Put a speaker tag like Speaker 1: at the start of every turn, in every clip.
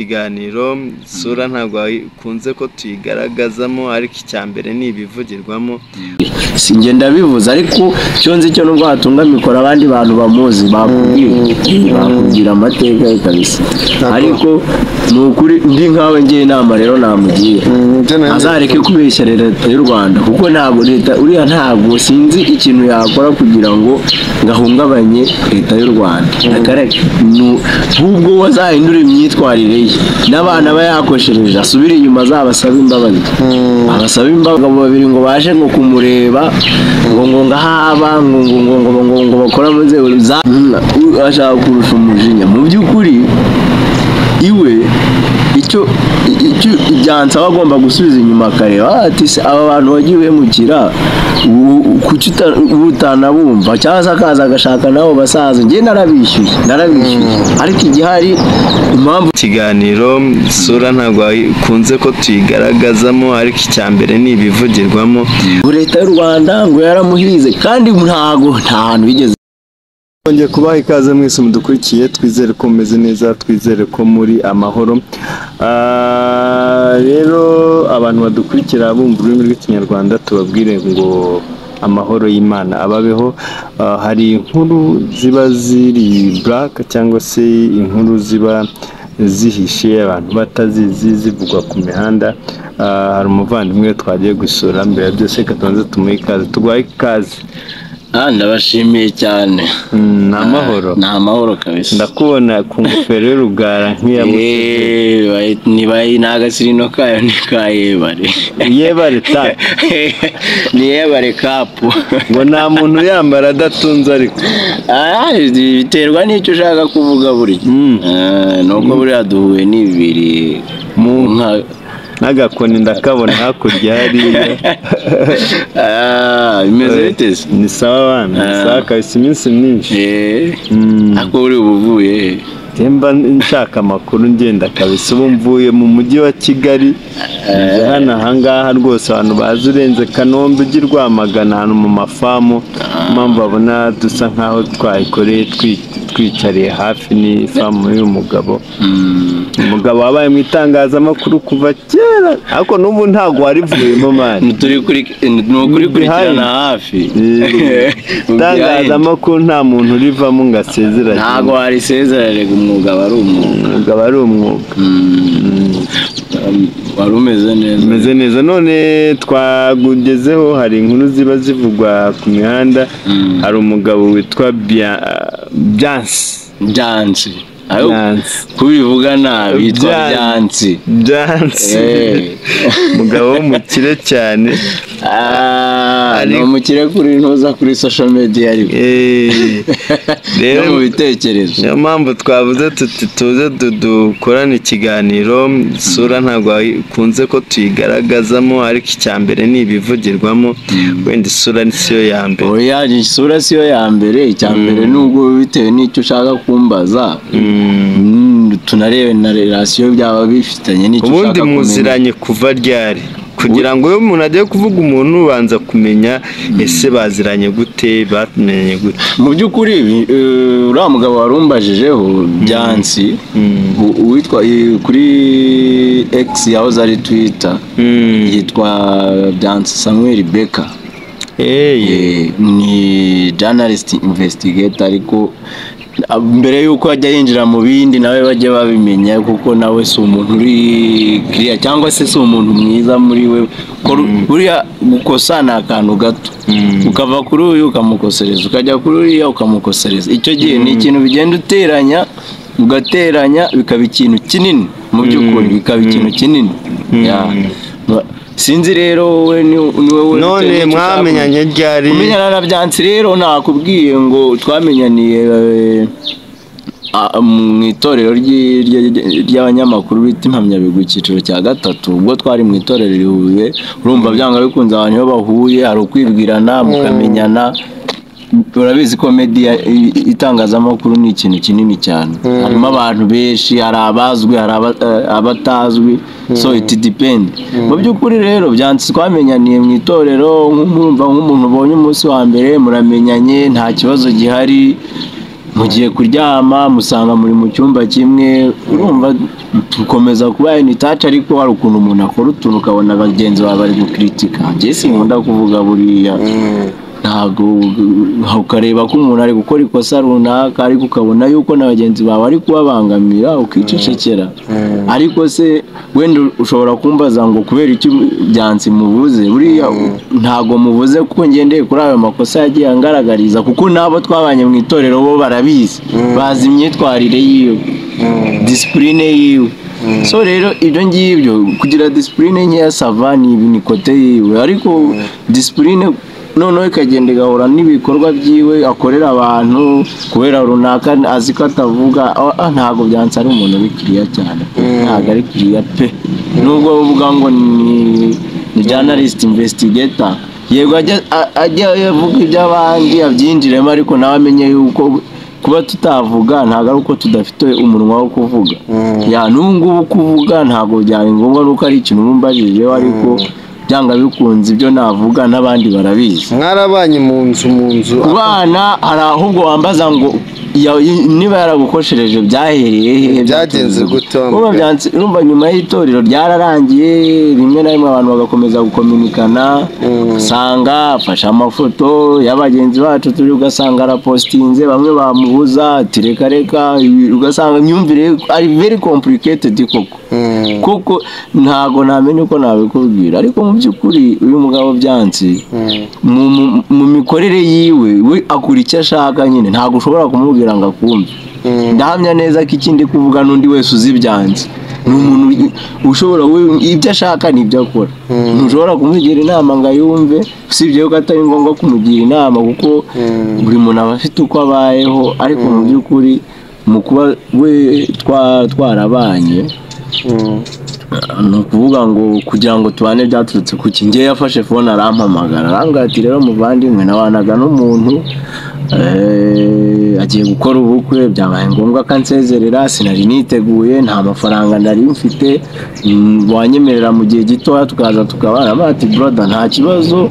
Speaker 1: Ikiganiro isura ntabwo ikunze ko tuyigaragazamo ariko icya mbere ni ibivugirwamo
Speaker 2: si njye ndabivuze ariko icyo nzi cyo nubwo watunga mikoro abandi bantu bamuzi bakubwira bakubwira amateka ye kabisa ariko ni ukuri ndi nkawe ngira inama rero namugira azareke kubeshya leta y'u rwanda kuko ntabwo leta uriya ntabwo sinzi ikintu yakora kugira ngo gahungabanye leta y'u rwanda Akareke. Nu- ahubwo we azahindure imyitwarire ye n'abana aba yakoshereje asubire inyuma azabasabe imbabazi abasaba imbabazi babiri ngo baje ngo kumureba ngo ngo ngahaba ngo ngo ngo ngo ngo ngo bakora mu nzego za Mm, ashaka kurusha umujinya mu by'ukuri iwe icyo icyo ibyansaba agomba gusubiza inyuma akareba "Ah, ati se aba bantu wagiye uhemukira u- u- kuki uta- uba utanabumva cyangwa se akaza agashaka nabo basaza njye narabishyuye narabishyuye ariko igihari impamvu
Speaker 1: ikiganiro isura ntabwo ikunze ko tuyigaragazamo ariko icya mbere ni ibivugirwamo
Speaker 2: ngo leta y'u rwanda ngo yaramuhize kandi ntago nta hantu bigeze
Speaker 1: twongeye kubaha ikaze mwese mudukurikiye twizere ko mumeze neza twizere ko muri amahoro Ah, rero abantu badukurikira bumva ururimi rw'ikinyarwanda tubabwire ngo amahoro y'imana ababeho Ah, hari inkuru ziba ziri buraka cyangwa se inkuru ziba zihishe abantu batazizi zivugwa ku mihanda Ah, hari umuvandimwe twagiye gusura mbere ya byose reka tubanze tumuhe ikaze tuguhaye ikaze
Speaker 2: ah ndabashimiye cyane
Speaker 1: Mm, ni amahoro
Speaker 2: ni amahoro kabisa
Speaker 1: ndakubona ku ngofero y'urugara nk'iya mushiki
Speaker 2: Eh, bayi- nibaye ni agasirino kayo ni ka yebare
Speaker 1: yebare ta
Speaker 2: ni yebare kapu
Speaker 1: ngo nta muntu yambara adatunze ariko
Speaker 2: Ah, biterwa n'icyo ushaka kuvuga buriya
Speaker 1: Mm.
Speaker 2: Ah, nubwo buriya duhuye n'ibiri
Speaker 1: Mu
Speaker 2: nka
Speaker 1: n'agakoni ndakabona hakurya hariya
Speaker 2: Ah, bimeze bite se
Speaker 1: ni sawa abana ni sawa kabisa iminsi myinshi
Speaker 2: Eh,
Speaker 1: Mm,
Speaker 2: ariko buri ubuvuye he?
Speaker 1: njye mba nshaka amakuru ngenda kabisa ubu mvuye mu mujyi wa kigali nje hano ahangaha rwose abantu bazi urenze kanombe ujya urwamagana ahantu mu mafamu mpamvu babona dusa nk'aho twayikoreye twi- twicariye hafi n'ifamu y'uyu mugabo
Speaker 2: Mm.
Speaker 1: umugabo wabaye mu itangazamakuru kuva kera ariko n'ubu ntabwo warivuyemo mani
Speaker 2: Ni turi kuri- ni ukuri kurikirana hafi Behind.
Speaker 1: itangazamakuru nta muntu urivamo ngo asezeranye
Speaker 2: ntabwo warisezerare umwuga wari umwuga
Speaker 1: umugabo ari umwuga
Speaker 2: Mm. wari umeze neza
Speaker 1: umeze neza none twagugezeho hari inkuru ziba zivugwa ku mihanda
Speaker 2: Mm.
Speaker 1: hari umugabo witwa Bia- byansi
Speaker 2: byansi ayo
Speaker 1: byansi
Speaker 2: kubivuga nabi yitwa
Speaker 1: Byansi.
Speaker 2: byansi
Speaker 1: byansi
Speaker 2: Eh.
Speaker 1: umugabo w'umukire cyane
Speaker 2: Ah, ni
Speaker 1: Ariko-
Speaker 2: umukire kuri ntuza kuri social media ariko
Speaker 1: Eh,
Speaker 2: no mu
Speaker 1: rero
Speaker 2: bitekerezo
Speaker 1: niyo mpamvu twavuze tuti tuze du- dukorane ikiganiro isura ntabwo ikunze ko tuyigaragazamo ariko icya mbere ni ibivugirwamo wenda isura ni siyo ya mbere
Speaker 2: oya isura siyo ya mbere icya mbere nubwo bitewe n'icyo ushaka kumbaza
Speaker 1: Mm.
Speaker 2: mm, tunarebe na relasiyo byaba bifitanye n'icyo ushaka
Speaker 1: ubundi
Speaker 2: kumenya
Speaker 1: muziranye kuva ryari kugira ngo iyo umuntu agiye kuvuga umuntu ubanza kumenya ese baziranye gute bamenye gute
Speaker 2: mu by'ukuri ibi, eh, uriya mugabo wari umbajijeho byansi
Speaker 1: Mm.
Speaker 2: u- uwitwa eh, kuri x yahoze ari twitter
Speaker 1: Mm.
Speaker 2: yitwa byansi samuel becker
Speaker 1: Hey.
Speaker 2: Eh, ni journalist investigator ariko ah, mbere y'uko ajya yinjira mu bindi nawe bajya babimenya kuko nawe si umuntu uri kiriya cyangwa se si umuntu mwiza muri we Ko ru- buriya gukosa ni akantu gato ukava kuri uyu ukamukosereza ukajya kuri uriya ukamukosereza icyo gihe ni ikintu bigenda uteranya ugateranya bikaba ikintu kinini mu by'ukuri bikaba ikintu kinini Yeah. sinzi rero wowe ni ni wowe
Speaker 1: none
Speaker 2: bitewe n'icyo ushaka.
Speaker 1: mwamenyanye ryari
Speaker 2: kumenyana na byansi rero nakubwiye ngo twamenyaniye eh, a- mu itorero ry'i- ry- ry- ry'abanyamakuru bita impamyabigwi icyiciro cya gatatu ubwo twari mu itorero i Huye urumva byanga bikunze abantu iyo bahuye hari ukwibwirana mukamenyana urabizi ko media i- i- itangazamakuru ni ikintu kinini cyane harimo abantu benshi hari abazwi hari aba- eh, abatazwi so it depend mu by'ukuri rero byanditse twamenyaniye mu itorero nk'umurumva nk'umuntu ubonye umunsi wa mbere muramenyanye nta kibazo gihari mugiye kuryama musanga muri mu cyumba kimwe urumva ukomeza kuba initaci ariko hari ukuntu umuntu akora utuntu ukabona bagenzi bawe bari gukiritika njye sinkunda kuvuga buriya ntabwo ukareba ko umuntu ari gukora ikosa runaka ariko ukabona yuko na bagenzi bawe ari kubabangamira ukicecekera ariko se wenda ushobora kumbaza ngo kubera icyo byansi muvuze buriya ntabwo muvuze kuko ngendeye kuri ayo makosa yagiye angaragariza kuko n'abo twabanye mu itorero bo barabizi bazi imyitwarire yiwe disipurine yiwe so rero ibyo ngibyo kugira disipurine nkeya sava ni ibinikote yiwe ariko disipurine noneho ikagenda igahura n'ibikorwa byiwe akorera abantu kubera runaka azi ko atavuga ah, ah, ntabwo byanze ari umuntu uri kiriya cyane ntabwo ari kiriya pe nubwo uvuga ngo ni ni journalist investigator yego ajya a- ajya avuga iby'abandi abyinjiremo ariko nawe amenye yuko kuba tutavuga ntabwo ari uko tudafite umunwa wo kuvuga ya n'ubu ngubu kuvuga ntabwo byari ngombwa nuko ari ikintu bumbajijeho ariko byanga bikunze ibyo navuga n'abandi barabizi
Speaker 3: mwarabanye mu nzu mu nzu
Speaker 2: ku bana hari ahubwo wambaza ngo ya- niba yaragukoshereje byahereye hehe
Speaker 3: Byagenze gute wa
Speaker 2: Urumva
Speaker 3: mugabo?
Speaker 2: byanse- urumva nyuma y'itorero ryararangiye rimwe na rimwe abantu bagakomeza gukominikana usanga afashe amafoto y'abagenzi bacu turi ugasanga arapositinze bamwe bamubuza ati reka reka ibi- ugasanga imyumvire ye ari very complicated koko
Speaker 3: Mm.
Speaker 2: kuko ntabwo namenye uko nabikubwira ariko mu by'ukuri uyu mugabo byansi mu- mu- mu mikorere yiwe we akura icyo ashaka nyine ntabwo ushobora kumubwira ngo akumve ndahamya neza ko ikindi kuvuga n'undi wese uzi ibyanze ni umuntu ugi- ushobora we- ibyo ashaka nibyo akora ntushobora kumugira inama ngo ayumve usibye yuko atari ngombwa kumugira inama kuko buri muntu aba afite uko abayeho ariko mu by'ukuri mu kuba we twa- twarabanye ni ukuvuga ngo kugira ngo tubane byaturutse ku ki njye yafashe fone arampamagara arambwira ati rero muvandimwe nabanaga n'umuntu eh, agiye gukora ubukwe byabaye ngombwa ko ansezerera sinari niteguye nta mafaranga nari mfite mm, wanyemerera mu gihe gitoya tukaza tukabana Baravuga ati broda nta kibazo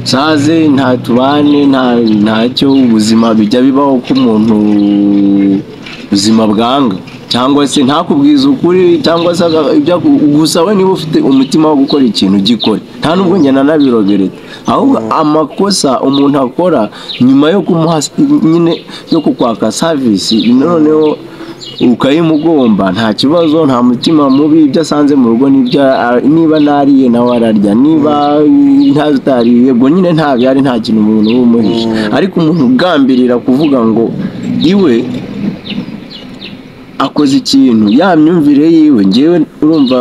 Speaker 2: saze nta tubane nta ntacyo ubuzima bijya bibaho ko umuntu ubuzima bwanga cyangwa se ntakubwize ukuri cyangwa se aga- ibyo aku- gusa we niba ufite umutima wo gukora ikintu gikore nta nubwo njye nanabirogereta ahubwo amakosa umuntu akora nyuma yo kumuha s- nyine yo kukwaka savisi noneho ukayimugomba nta kibazo nta mutima mubi ibyo asanze mu rugo nibyo a- niba nariye nawe ararya niba ntazi utariye yego nyine nta byari nta kintu umuntu uba umuhishe ariko umuntu ugambirira kuvuga ngo iwe akoze ikintu ya myumvire yiwe ngewe urumva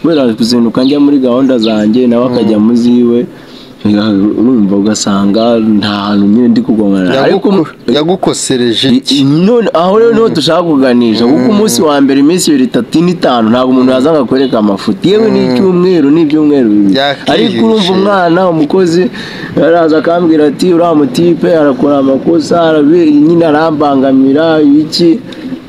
Speaker 2: kubera kuzinduka njya muri gahunda zanjye nawe akajya mu ziwe urumva ugasanga nta hantu nyine ndi kugongana ariko
Speaker 3: Yaguko- yagukosereje iki
Speaker 2: none aho rero niho dushaka kuganisha kuko umunsi wa mbere iminsi ibiri itatu n'itanu ntabwo umuntu yaza akakwereka amafoto yewe n'icyumweru n'ibyumweru bibiri
Speaker 3: Yakwihishe.
Speaker 2: ariko urumva umwana umukozi araza akambwira ati uriya mutipe arakora amakosa arabi- nyine arambangamira iki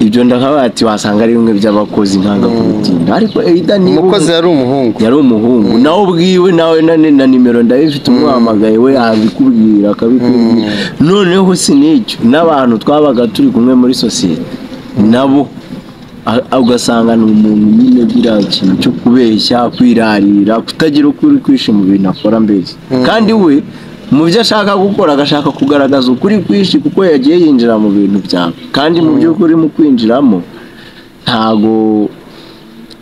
Speaker 2: ibyo ndakabaye ati wasanga ari bimwe by'abakozi ntangakutinda ariko eyida niba
Speaker 3: umukozi
Speaker 2: umu-
Speaker 3: yari umuhungu
Speaker 2: yari umuhungu nawe ubwiwe nawe na na nimero ndabifite umuhamagaye we yabikubwira akabikubwira noneho si n'icyo n'abantu twabaga turi kumwe muri sosiyete nabo a- ugasanga ni umuntu nyine ugira ikintu cyo kubeshya kwirarira kutagira uko uri kwishe mu bintu akora mbese kandi we mu byo ashaka gukora agashaka kugaragaza ukuri kwinshi kuko yagiye yinjira mu bintu byawe kandi mu by'ukuri mu kwinjiramo ntago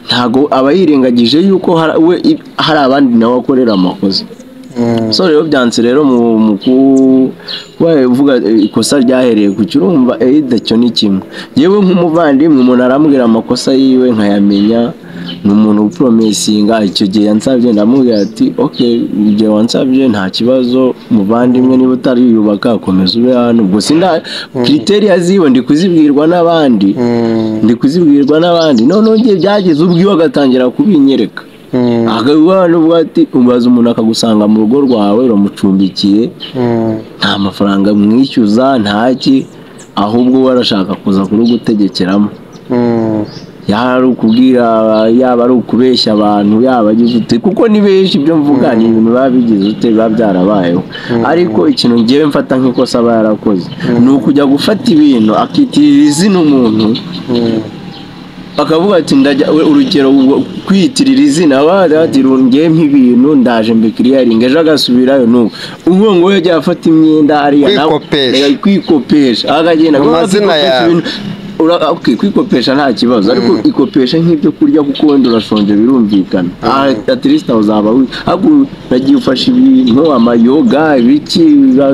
Speaker 2: ntago aba yirengagije yuko har- we i- hari abandi nawe akorera amakosa so rero byanze rero mu mu ku- kuba uvuga eh, ikosa ryahereye ku kirumva eyida cyo ni kimwe yewe nk'umuvandimwe umuntu arambwira amakosa yiwe nkayamenya ni umuntu upromesinga icyo gihe yansabye ndamubwira ati ok igihe wansabye nta kibazo muvandimwe niba utariyubaka komeza ube hano ubwo sinda kriteriya ziwe ndi kuzibwirwa n'abandi ndi kuzibwirwa n'abandi noneho igihe byageze ubwiwe agatangira kubinyereka akaguha n'ubwo ati ubaza umuntu akagusanga mu rugo rwawe uramucumbikiye nta mafaranga mwishyuza ntaki ahubwo we arashaka kuza kurugutegekeramo yaba ari ukubwira yaba ari ukubeshya abantu yaba agize ute kuko ni benshi ibyo mvuga ni ibintu biba bigize ute biba byarabayeho ariko ikintu ngewe mfata nk'ikosa aba yarakoze ni ukujya gufata ibintu akitirira izina umuntu bakavuga ati ndajya urugero ubwo kwiyitirira izina abari ati rungiye nk'ibintu ndaje mbikiriyaringa ejo agasubirayo n'ubu ubwo ngo we yajya afata imyenda ariya nawe-
Speaker 3: Kwikopesha.
Speaker 2: Eh, kwikopesha akagenda
Speaker 3: Mu
Speaker 2: kuko
Speaker 3: mazina
Speaker 2: kwikopesha
Speaker 3: yawe.
Speaker 2: ibintu- ura- okay, kwikopesha nta kibazo ariko ikopesha nk'ibyo kurya kuko wenda urashonje birumvikana Ah, at least aho uzaba wi- ahubwo nagiye ufashe ibintu amayoga ibiki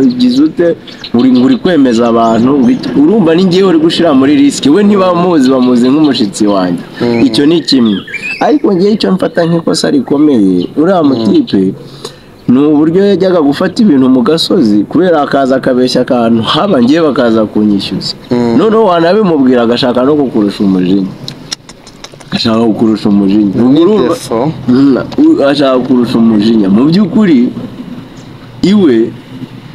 Speaker 2: bigize ute uri uri kwemeza abantu biki- urumva ni ngewe uri gushyira muri risiki we ntibamuzi bamuzi nk'umushyitsi wanjye icyo ni kimwe ariko ngewe icyo mfata nk'ikosa rikomeye uriya mutipe ni uburyo yajyaga gufata ibintu mu gasozi kubera akaza akabeshya akantu haba ngewe bakaza kunyishyuza noneho wanabimubwira agashaka no kukurusha umujinya agashaka kukurusha umujinya Ubwo urumva-
Speaker 3: defo
Speaker 2: Mm, u- ashaka kurusha umujinya mu by'ukuri iwe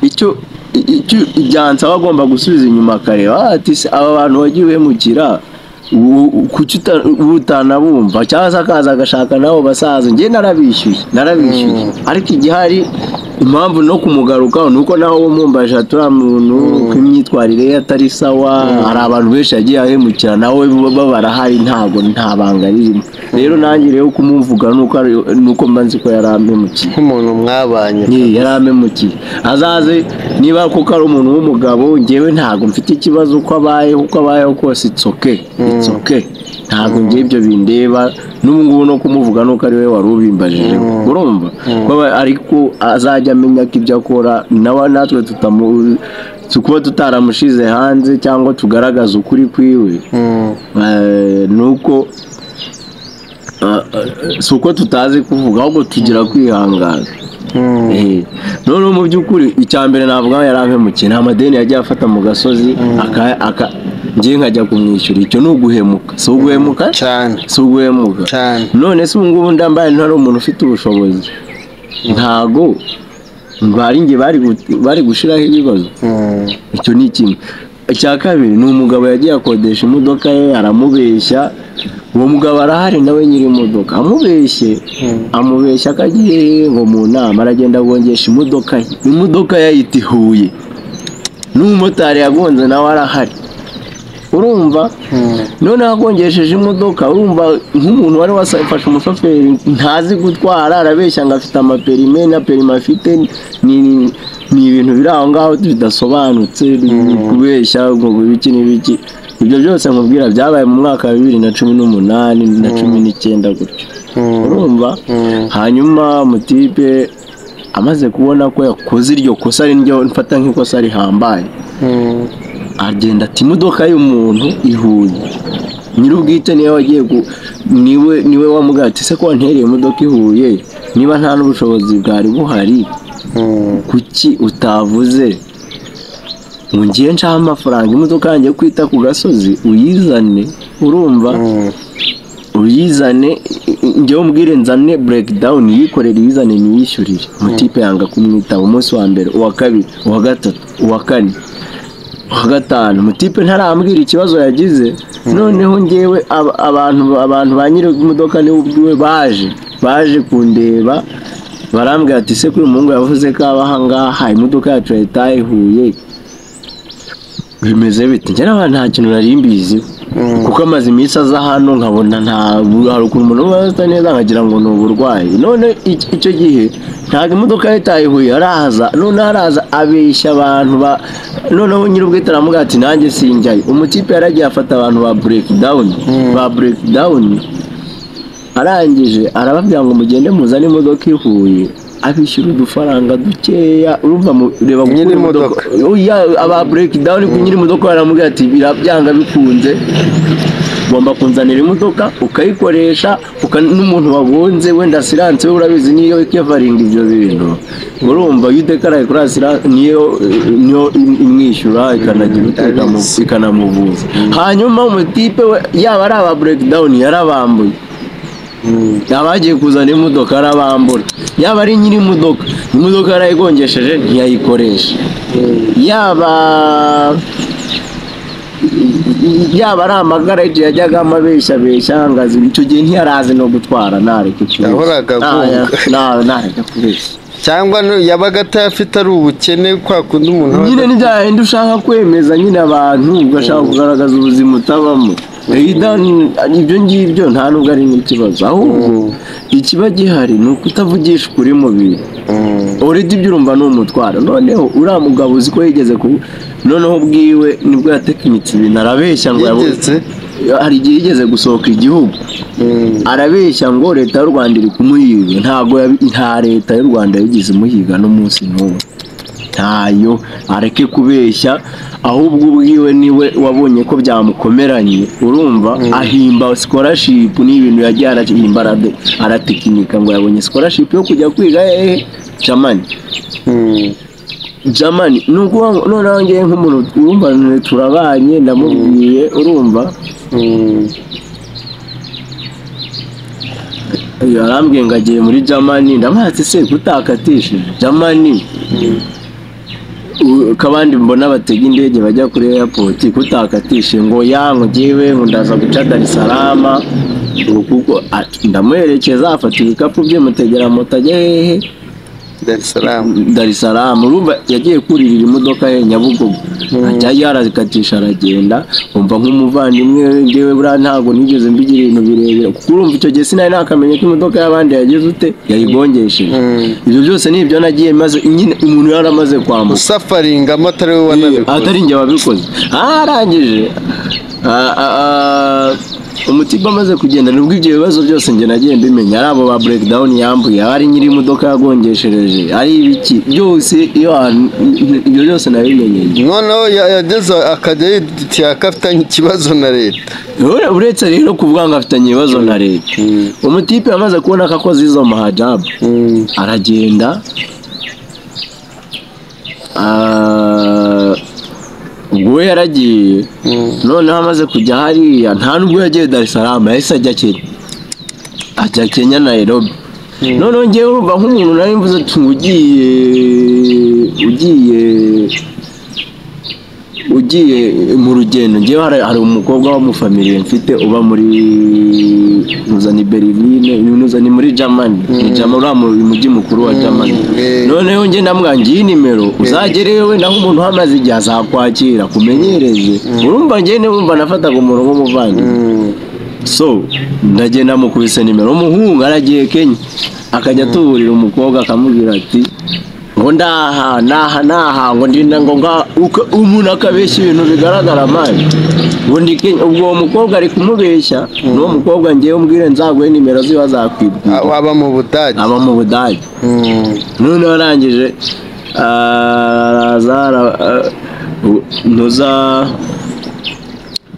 Speaker 2: icyo i- icyo ibyansaba agomba gusubiza inyuma akareba "Ah, ati se aba bantu wagiye uhemukira u- u- kuki uta- ubu utanabumva cyangwa se akaza agashaka nabo basaza njye narabishyuye narabishyuye ariko igihari impamvu no kumugarukaho ni uko nawe wamwumbaje turiya muntu ko imyitwarire ye atari sawa hari abantu benshi yagiye ahemukira nawe baba barahari ntabwo nta banga ririmo rero nanjye rero kumumvuga ni uko ari- ni uko mba nzi ko yari amemukiye
Speaker 3: nk'umuntu mwabanye
Speaker 2: Ye, yari amemukiye azaze niba koko ari umuntu w'umugabo ngewe ntabwo mfite ikibazo uko abaye uko abayeho kose itsoke itsoke ntabwo ngewe ibyo bindeba n'ubu ngubu no kumuvuga nuko ari we wari ubimbajije urumva Ko aba- ariko azajya amenya ko ibyo akora nawe natwe tutamu kuba tutaramushize hanze cyangwa tugaragaza ukuri kwiwe
Speaker 3: Mm.
Speaker 2: Eh, ni uko ah, ah, si uko tutazi kuvuga ahubwo tugira kwihangana
Speaker 3: Mm.
Speaker 2: Eh, noneho mu by'ukuri icya mbere navuga yari ampemukiye ni amadeni yagiye afata mu gasozi aka- aka- ngewe nkajya kumwishyura icyo ni uguhemuka si uguhemuka
Speaker 3: cyane
Speaker 2: si uguhemuka
Speaker 3: cyane
Speaker 2: none se ubu ngubu ndambaye ntari umuntu ufite ubushobozi ntago bari njye bari gu- bari gushyiraho ibibazo
Speaker 3: Mm.
Speaker 2: icyo ni kimwe icya kabiri ni umugabo yagiye akodesha imodoka ye aramubeshya uwo mugabo arahari nawe nyiri imodoka amubeshye amubeshya akagiye ngo mu nama aragenda agongesha imodoka ye imodoka yayita i huye n'umumotari yagonze nawe arahari urumva noneho agongesheje imodoka urumva nk'umuntu wari wafashe umushoferi ntazi gutwara arabeshya ngo afite amaperime na perime afite ni ni- ni ibintu biri aho ngaho bidasobanutse kubeshya ngo ibiki n'ibiki ibyo byose nkubwira byabaye mu mwaka wa bibiri na cumi n'umunani na cumi n'icyenda gutyo urumva hanyuma mutipe amaze kubona ko yakoze iryo kosa ari ryo mfata nk'ikosa rihambaye
Speaker 3: Mm.
Speaker 2: agenda ati imodoka y'umuntu ihuye nyir'ubwite niwe wagiye gu- niwe niwe wamubwira ati se ko wantereye imodoka ihuye niba nta n'ubushobozi bwari buhari
Speaker 3: Mm.
Speaker 2: kuki utavuze ngo ngiye nshaho amafaranga imodoka yanjye yo kwita ku gasozi uyizane urumva
Speaker 3: Mm.
Speaker 2: uyizane njyewe umbwire nzane breakdown yikorere uyizane niyishyurire umutipe yanga kumwitaba umunsi wa mbere uwa kabiri uwa gatatu uwa kane uwa gatanu umutipe ntarambwira ikibazo yagize noneho ngewe ab- abantu abantu ba nyiri imodoka niwe ubwiwe baje baje kundeba barambwira ati se kuri umuhungu yavuze ko aba aha ngaha imodoka yacu yatayihuye bimeze bite njye n'abantu nta kintu nari mbiziho kuko amaze iminsi aza hano nkabona nta hari ukuntu umuntu uba asa neza nkagira ngo ni uburwayi none ic- icyo gihe ntabwo imodoka ye itayihuye araza noneho araza abeshya abantu ba noneho nyir'ubwite aramubwira ati nanjye sinjyayo umutipe yaragiye afata abantu ba bureki dawuni ba bureki dawuni arangije arababwira ngo mugende muzane imodoka ihuye abishyura udufaranga dukeya urumva mu- reba gukura
Speaker 3: Nyiri
Speaker 2: imodoka oya aba bureki dawuni ku nyiri imodoka baramubwira ati birabyanga bikunze ugomba kunzanira imodoka ukayikoresha uka- n'umuntu wagonze wenda asiranse we urabizi niyo ikavaringa ibyo bintu urumva iyo udekaraye kuri asiranse niyo niyo im- imwishyura ikanagira utekamo ikanamuvuza hanyuma umutipe we yaba ari aba bureki dawuni yarabambuye abagiye kuzana imodoka arabambura yaba ari nyiri imodoka imodoka yarayigongesheje ntiyayikoresha yaba yaba ari amagara igihe yajyaga amabeshabesha angaza icyo gihe ntiyarazi no gutwara ntareke kubeshya
Speaker 3: Yahoraga agunga.
Speaker 2: Nta- ntareke kubeshya
Speaker 3: cyangwa no- yabaga atayafite ari ubukene kwa kundi umuntu aba-
Speaker 2: nyine ntibyahenda ushaka kwemeza nyine abantu ugashaka kugaragaza ubuzima utabamo Either- ibyo ngibyo nta nubwo ari nk'ikibazo ahubwo ikiba gihari ni uko utavugisha ukuri mu bintu
Speaker 3: Mm.
Speaker 2: uretse ibyo urumva ni umutwaro noneho uriya mugabo uzi ko yigeze ku noneho ubwiwe nibwo yatekinitse ibintu arabeshya ngo yabo-
Speaker 3: Yigeze?
Speaker 2: hari igihe yigeze gusohoka igihugu
Speaker 3: Mm.
Speaker 2: arabeshya ngo leta y'u rwanda iri kumuhiga ntabwo yabi- nta leta y'u rwanda yigeze imuhiga n'umunsi n'umwe ntayo areke kubeshya ahubwo ubwiwe niwe wabonye ko byamukomeranye urumva ahimba scholarship n'ibintu yagiye arahimba arade- aratekinika ngo yabonye scholarship yo kujya kwiga hehe jamani
Speaker 3: Mm.
Speaker 2: jamani ni ukuvuga ngo noneho ngewe nk'umuntu urumva turabanye ndamubwiye urumva
Speaker 3: Mm.
Speaker 2: yarambwiye ngo agiye muri jamani ndamwatse se kutakatishije jamani U- ko abandi mbona batega indege bajya kuri airport kutakatishije ngo yango ngewe ngo ndaza guca dar es salaam ngo kuko ati, ndamuherekeza afata ibikapu bye mutegera moto ajya hehe
Speaker 3: Dar es Salaam.
Speaker 2: dar es salaam urumva yagiye kuririra imodoka ye nyabugogo ajyayo arakatisha aragenda umva nk'umuvandimwe we ngewe buriya ntabwo nigeze mbigira ibintu birebire kuko urumva icyo gihe sinari nakamenya ko imodoka y'abandi yagize ute yayigongesheje
Speaker 3: Mm.
Speaker 2: ibyo byose ni ibyo nagiye maze nyine umuntu yari amaze kwambuka
Speaker 3: usafaringamo atari we wanabikoze
Speaker 2: atari njye wabikoze arangije a- a- a- umutiba amaze kugenda nubwo ibyo bibazo byose njye nagiye mbimenya ari abo ba breakdown yambuye ari nyiri imodoka yagongeshereje ari ibiki byose iyo hantu- ibyo byose nabimenyeye
Speaker 3: noneho ya- yageze akajya yitiyaka afitanye ikibazo na leta
Speaker 2: Ure- uretse rero kuvuga ngo afitanye ibibazo na leta
Speaker 3: Mm.
Speaker 2: umutipe yamaze kubona ko akoze izo mahajabu
Speaker 3: Mm.
Speaker 2: aragenda Ah, ubwo we yaragiye
Speaker 3: Mm.
Speaker 2: noneho amaze kujya hariya nta nubwo yagiye dar es salaam yahise ajya kenya ajya kenya nairobi noneho ngewe urumva nk'umuntu nari mvuze ati ngo ugiye ugiye ugiye mu rugendo ngewe hari, hari umukobwa wo mu family mfite uba muri nuza ni berline nuza ni muri germany ni germany uriya mu mujyi mukuru wa germany
Speaker 3: eh.
Speaker 2: noneho njye ndamwangiye nimero uzagereyo we naho umuntu uhamaze igihe azakwakira kumenyereze urumva ngewe niwumva nafataga umuntu nk'umuvandimwe
Speaker 3: Mm.
Speaker 2: so ndagenda mukubise nimero umuhungu aragiye kenya akajya atuburira umukobwa akamubwira ati ngo ndaha naha naha ngo ndinda ngo nga uka- umuntu akabeshya ibintu bigaragara mani ngo ndi kenya ubwo uwo mukobwa ari kumubeshya n'uwo mukobwa ngewe umbwire nzaguhe nimero ziba zakwibwira
Speaker 3: Aba- aba mu budage
Speaker 2: aba mu budage
Speaker 3: Mm.
Speaker 2: noneho arangije araza ara- a- u- ntuza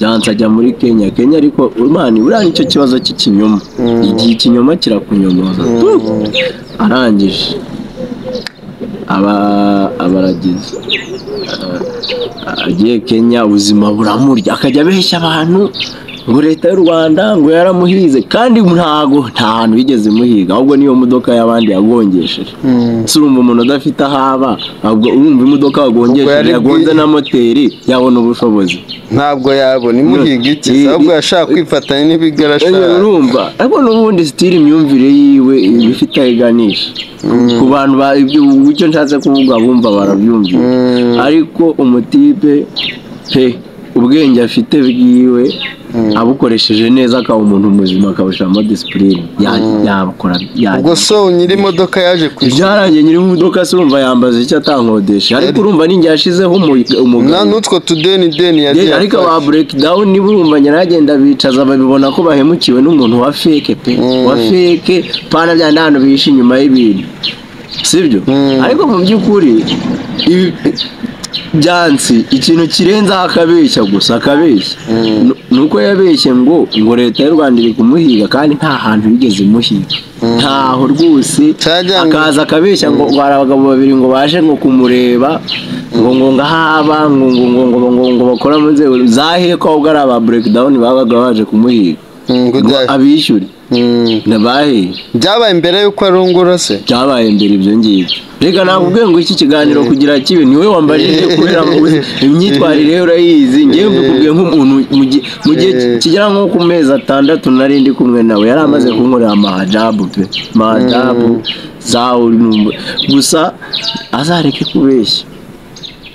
Speaker 2: byanze ajya muri kenya kenya ariko imana buriya nicyo kibazo cy'ikinyoma igihe ikinyoma kirakunyomoza tu! arangije aba abaragize agiye kenya ubuzima buramurya akajya abeshya abantu ngo leta y'u rwanda ngo yaramuhize kandi ntago nta hantu yigeze imuhiga ahubwo niyo modoka y'abandi yagongesheje
Speaker 3: Mm.
Speaker 2: si urumva umuntu udafite aho aba ahubwo urumva imodoka
Speaker 3: Ubwo
Speaker 2: wagongesheje
Speaker 3: yari
Speaker 2: yagonze
Speaker 3: bwi-
Speaker 2: na moteri yabona ubushobozi
Speaker 3: ntabwo yabona imuhiga iki
Speaker 2: Eh,
Speaker 3: ahubwo
Speaker 2: eh,
Speaker 3: yashaka kwifatanya n'ibyo
Speaker 2: Iyo
Speaker 3: arashaka
Speaker 2: urumva ariko n'ubundi sitiri imyumvire yiwe iba ifite aho iganisha ku bantu ba ibyo icyo nshatse kuvuga bumva barabyumvira
Speaker 3: Mm.
Speaker 2: ariko umutipe he ubwenge afite bwiwe abukoresheje neza akaba umuntu muzima akabushyiramo disipurine yakora
Speaker 3: ubwo so nyiri imodoka yaje kwishyura
Speaker 2: byarangiye nyiri imodoka se urumva yambaza icyo atankodesha ariko urumva ninjye yashizeho umu-
Speaker 3: na
Speaker 2: umugabo
Speaker 3: n'utwo tudeni deni
Speaker 2: Deni,
Speaker 3: yagiye
Speaker 2: ariko
Speaker 3: afata.
Speaker 2: aba breakdown niba urumva nyiragenda bicaza babibona ko bahemukiwe n'umuntu wa feke pe
Speaker 3: Mm.
Speaker 2: wa feke pana bya ndano bihishe inyuma y'ibintu sibyo
Speaker 3: Mm.
Speaker 2: ariko mu by'ukuri ibi byansi ikintu kirenzaho akabeshya gusa akabeshya
Speaker 3: Mm.
Speaker 2: Nu- ni uko yabeshye ngo ngo leta y'u rwanda iri kumuhiga kandi nta hantu yigeze imuhiga ntaho rwose
Speaker 3: Cyajya ngo-
Speaker 2: akaza akabeshya ngo ngo hari abagabo babiri ngo baje ngo kumureba ngo ngo ngahaba ngo ngo ngo ngo ngo ngo bakora mu nzego zaheko ahubwo ari aba breakdown babaga baje kumuhiga
Speaker 3: Mm, ngo
Speaker 2: ngo
Speaker 3: bya-
Speaker 2: abishyure ndabahe
Speaker 3: byabaye mbere y'uko arungura se
Speaker 2: byabaye mbere ibyo ngibyo reka nakubwiye ngo iki kiganiro kugira kibe niwe wambarije kubera ngo uzi imyitwarire ye urayizi ngewe mbikubwiye nk'umuntu mu gihe- mu gihe ki- kigera nko ku mezi atandatu nari ndi kumwe nawe yari amaze kunkorera amahajabu pe mahajabu zawe numva- gusa azareke kubeshya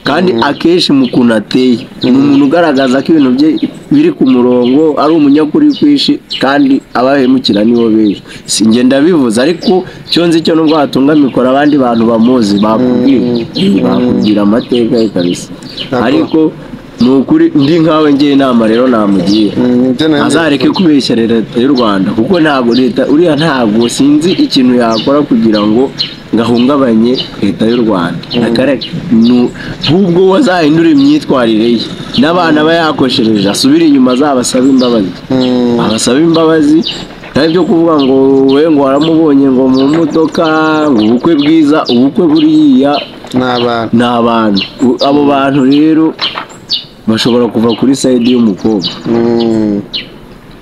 Speaker 2: kandi akenshi mu kuntu ateye ni umuntu ugaragaza ko ibintu bye biri ku murongo ari umunyakuri kwishi kandi abahemukira nibo benshi si njye ndabivuze ariko icyo nzi cyo nubwo watunga mikoro abandi bantu bamuzi bakubwira bakubwira amateka ye kabisa ariko ni ukuri ndi nkawe ngiye inama rero namugira
Speaker 3: Mm, ibyo nanjye-
Speaker 2: azareke kubeshya leta y'u rwanda kuko ntabwo leta uriya ntabwo sinzi ikintu yakora kugira ngo gahungabanye leta y'u rwanda akareka ahubwo we azahindura imyitwarire ye n'abana aba yakoshereje asubire inyuma azabasabe imbabazi
Speaker 3: Mm,
Speaker 2: abasaba imbabazi nta byo kuvuga ngo we ngo waramubonye ngo mu modoka ngo ubukwe bwiza ubukwe buriya
Speaker 3: ni abantu
Speaker 2: ni abantu U- abo bantu rero bashobora kuva kuri sayidi y'umukobwa
Speaker 3: Mm,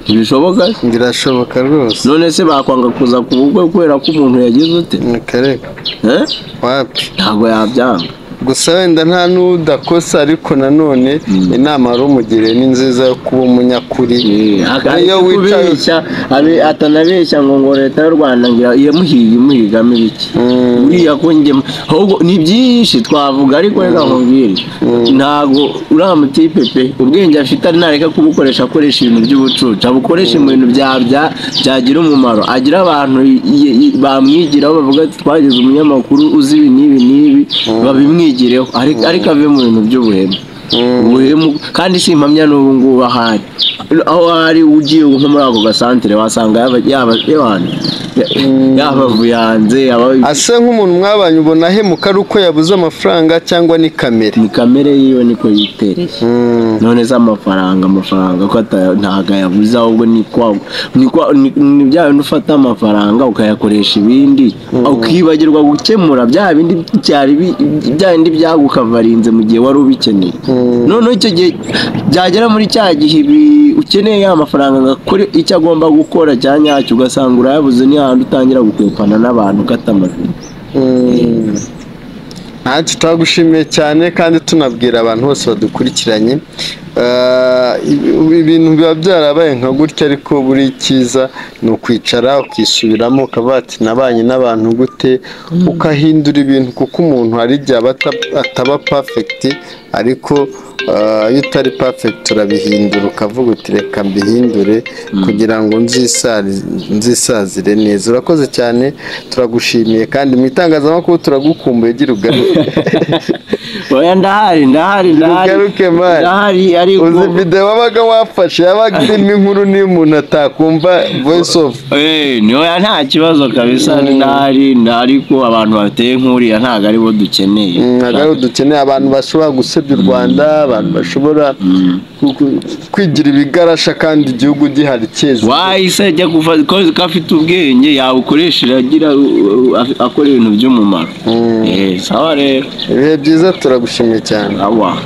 Speaker 2: ntibishoboka
Speaker 3: birashoboka rwose
Speaker 2: none se bakwanga kuza ku bukwe kubera ko umuntu yagize ute
Speaker 3: ni kareka
Speaker 2: Eh?
Speaker 3: wapi
Speaker 2: ntabwo yabyanga
Speaker 3: gusa wenda nta n'udakosa ariko nanone inama wari umugiriye ni nziza yo kuba umunyakuri
Speaker 2: iyo
Speaker 3: iyo wicaye
Speaker 2: kubeshya abe- atanabeshya ngo ngo leta y'u rwanda ngira yamuhiye imuhigamo ibiki
Speaker 3: Mm.
Speaker 2: uriya ko njye ahubwo ni byinshi twavuga ariko reka nkubwire ntabwo uriya mutipe pe ubwenge afite ari nareka kubukoresha akoresha ibintu by'ubucucu abukoresha mu bintu bya bya- byagira umumaro agira abantu y- y- bamwigiraho bavuga ati twagize umunyamakuru uzi ibi n'ibi n'ibi babimwigireho ariko ariko ave mu bintu by'ubuhemu ubuhemu kandi si impamya n'ubu ngubu ahari aho ari ugiye nko muri ako gasantere wasanga yaba yaba yaba- yabavuye hanze yaba
Speaker 3: ase nk'umuntu mwabanye ubona ahemuka ari uko yabuze amafaranga cyangwa ni kamere
Speaker 2: ni kamere yiwe niko yitereye
Speaker 3: Mm,
Speaker 2: none se amafaranga amafaranga ko ata- ntago ayabuze ahubwo ni kwa ni kwa ni ni bya bindi ufata amafaranga ukayakoresha ibindi ukibagirwa gukemura bya bindi byari bi- bya bindi byagukavarinze mu gihe wari ubikeneye noneho icyo gihe byagera muri cya gihe ibi- ukeneye ya mafaranga agakora icyo agomba gukora cya nyacyo ugasanga urayabuze ni hahandi utangira gukwepana n'abantu ukata amavi
Speaker 3: mm. ntacyo twagushimiye cyane kandi tunabwira abantu bose badukurikiranye Ah, ibi- ibintu biba byarabaye nka gutya ariko buri cyiza ni ukwicara ukisubiramo ukavuga ati nabanye n'abantu gute ukahindura ibintu kuko umuntu hari igihe aba ata- ataba pafegiti ariko ah, iyo utari pafegiti urabihindura ukavuga uti reka mbihindure kugira ngo nzisari- nzisazire neza urakoze cyane turagushimiye kandi mu itangazamakuru turagukumbuye gira ugaruke
Speaker 2: oya ndahari ndahari ndahari
Speaker 3: Ugaruke, man.
Speaker 2: ndahari ariko
Speaker 3: uzi videwo wabaga wafashe yabaga irimo inkuru niyo umuntu atakumva voice of
Speaker 2: Eh, ntoya nta kibazo kabisa ndahari ndahari ko abantu bateye nk'uriya ntabwo aribo dukeneye
Speaker 3: ntabwo ari dukeneye abantu bashobora gusebya u rwanda abantu bashobora ku- ku- kwigira ibigarasha kandi igihugu gihari cyeza
Speaker 2: wahise ajya gufata ko afite ubwenge yawukoresha agira uh, uh, af- akora ibintu by'umumaro Eh, sawa rero
Speaker 3: ibihe byiza turagushimiye cyane
Speaker 2: awa